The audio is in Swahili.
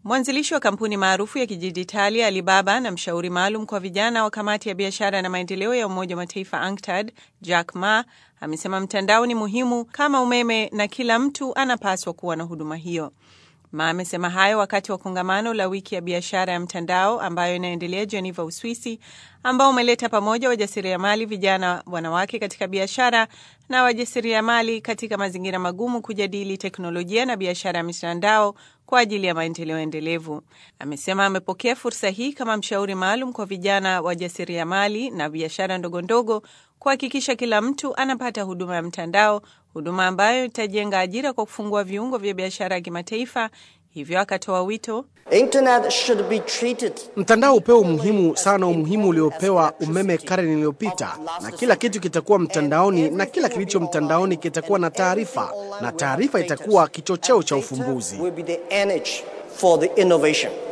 Mwanzilishi wa kampuni maarufu ya kidijitali Alibaba na mshauri maalum kwa vijana wa kamati ya biashara na maendeleo ya Umoja wa Mataifa UNCTAD, Jack Ma amesema mtandao ni muhimu kama umeme na kila mtu anapaswa kuwa na huduma hiyo. Ma amesema hayo wakati wa kongamano la wiki ya biashara ya mtandao ambayo inaendelea Geneva, Uswisi, ambao umeleta pamoja wajasiriamali vijana, wanawake katika biashara na wajasiriamali katika mazingira magumu kujadili teknolojia na biashara ya mitandao kwa ajili ya maendeleo endelevu. Amesema amepokea fursa hii kama mshauri maalum kwa vijana wajasiriamali na biashara ndogondogo kuhakikisha kila mtu anapata huduma ya mtandao, huduma ambayo itajenga ajira kwa kufungua viungo vya biashara ya kimataifa. Hivyo akatoa wito Internet should be treated Mtandao upewe umuhimu sana, umuhimu uliopewa umeme karne iliyopita, na kila kitu kitakuwa mtandaoni, na kila kilicho mtandaoni kitakuwa na taarifa, na taarifa itakuwa kichocheo cha ufumbuzi. will be the energy for the innovation.